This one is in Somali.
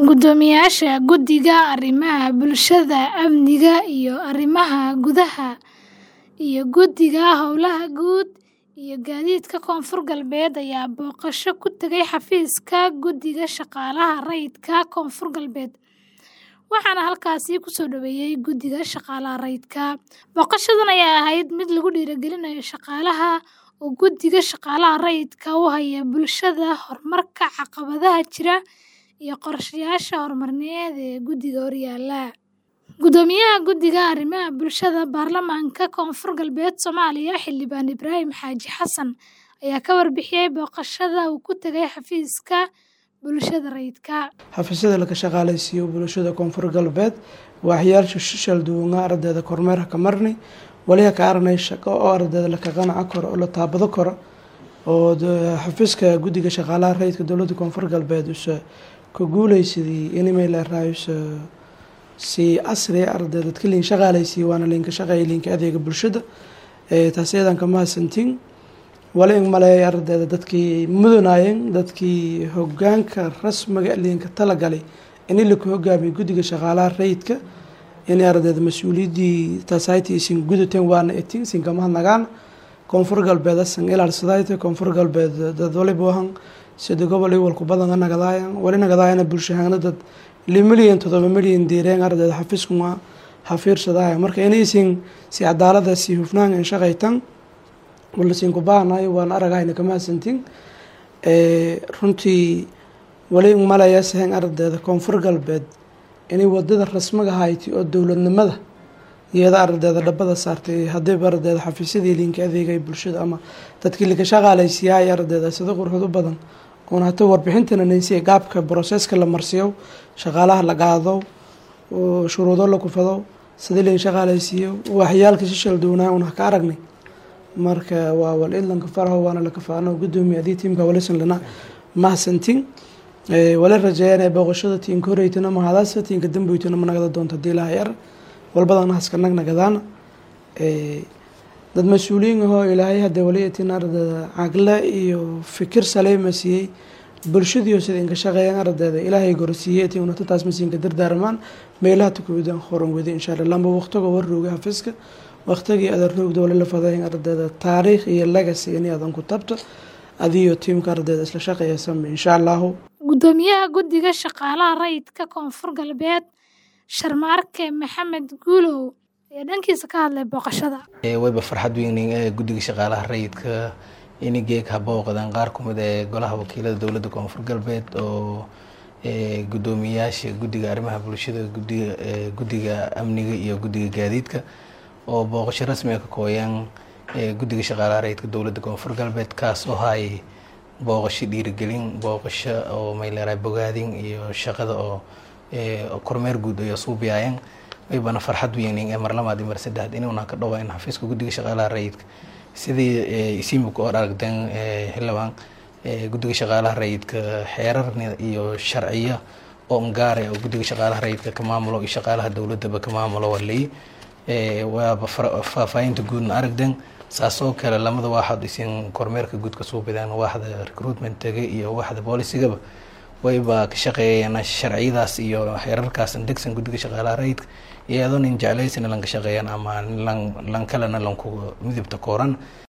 Guddoomiyaasha Guddiga Arrimaha Bulshada, Amniga iyo Arrimaha Gudaha iyo Guddiga Howlaha Guud iyo Gaadiidka Koonfur Galbeed ayaa booqasho ku tagay xafiiska Guddiga Shaqaalaha Rayidka Koonfur Galbeed, waxaana halkaasi ku soo dhoweeyay Guddiga Shaqaalaha Rayidka. Booqashadan ayaa ahayd mid lagu dhiirrigelinayo shaqaalaha oo Guddiga Shaqaalaha Rayidka u haya bulshada, horumarka caqabadaha jira, iyo qorshayaasha horumarineed ee guddiga horyaalla. Guddoomiyaha Guddiga Arrimaha Bulshada Baarlamaanka Koonfur Galbeed Soomaaliya, Xildhibaan Ibraahim Xaaji Xasan, ayaa ka warbixiyay booqashada uu ku tagay xafiiska bulshada rayidka. xafiisyada laga shaqaaleysiiyo bulshada koonfur galbeed waaxyaasha shishal duwanga ardayda kormeer ka marnay waliha ka aragnay shaqo oo ardayda laka qanaca karo oo la taabado karo oo xafiiska guddiga shaqaalaha rayidka dowladda koonfur galbeed use ka guuleysadii inimay leeraayus si casri ardayda dadka liin shaqaaleysiiyo waana liinka shaqeeya liinka adeega bulshada taasi eedan ka mahadsantiin wali in maleeyay ardayda dadkii mudanayeen dadkii hogaanka rasmiga liinka talagalay in la ku hogaamiyo guddiga shaqaalaha rayidka in ardayda mas-uuliyaddii taasaytii isin gudateen waana etin isin kama hadnagaan koonfur galbeed asan ilaal sidaayta koonfur galbeed dad waliba wahan sida gobol iwalku badan nagadaayan wali nagadaayana bulshahaana dad li milyan todoba milyan diireen ardayda xafiiskuma hafiirsadaayan marka in isin si cadaalada si hufnaan in shaqaytan wala siin ku baahanayo waan aragayna kama hadsantiin runtii wali malaya sahen ardayda koonfur galbeed inay wadada rasmiga hayti oo dowladnimada iyada ardayda dhabada saartay hadiiba ardayda xafiisyadii liinka adeegay bulshada ama dadkii laka shaqaaleysiyahay ardayda sida qurxud u badan oon hata warbixintana naysiya gaabka broseska la marsiyo shaqaalaha la qaado shuruudo la kufado sidii liin shaqaaleysiiyo waxyaalka shishal duwanaa un ka aragnay marka waa wal idlanka faraho waana laka faano guddoomiya adii tiimka walisan lana mahadsantiin wala rajeeyaan booqashada tiinka horeytana mahadaasa tiinka damboytana ma nagada doonta hadii ilaha yar walbadana haska nag nagadaana dad mas-uuliyiin ahoo ilaahay hadee wali etin ardayda cagle iyo fikir saleema siiyey bulshadiio sida inka shaqeeyaan ardayda ilaahay gorsiiyey etin unata taas masiinka dardaarmaan meelaha tukuwidan horan wadi insha allah lamba waqtiga warrooga xafiiska waqtigii adan roogda wali la fadayn ardayda taariikh iyo legacy in adan ku tabto adiyo tiimka ardayda isla shaqeeya same insha allahu Guddoomiyaha Guddiga Shaqaalaha Rayidka Koonfur Galbeed, Sharmaarke Maxamed Guulow, ayaa dhankiisa ka hadlay booqashada. wayba farxad weyn ee guddiga shaqaalaha rayidka inay geeg habooqdaan qaar kumid ee golaha wakiilada dowladda koonfur galbeed oo guddoomiyayaasha guddiga arrimaha bulshada guddiga guddiga amniga iyo guddiga gaadiidka oo booqasho rasmi ah ka kooyaan guddiga shaqaalaha rayidka dowladda koonfur galbeed kaas oo hay booqasho dhiirigelin booqasho oo mayleeraa bogaadin iyo shaqada oo kormeer guud ay suubiyaayeen waybana farxad weyn ee mar labaad iyo mar saddexaad inuuna ka dhawaa in xafiiska guddiga shaqaalaha rayidka sidii isiimika oo aragteen xildhibaan guddiga shaqaalaha rayidka xeerar iyo sharciyo oo ngaare oo guddiga shaqaalaha rayidka ka maamulo iyo shaqaalaha dowladaba ka maamulo walay waaba faahfaahinta guudna aragden saasoo kale lamada waaxood isin kormeerka guud ka suubidaan waaxda recruitment tagay iyo waaxda boolicigaba wayba ka shaqeeyeen sharciyadaas iyo xeerarkaas degsan guddiga shaqaalaha rayidka iyadoo nin jeclaysana lanka shaqeeyaan ama lan kalena lanku midibta kooran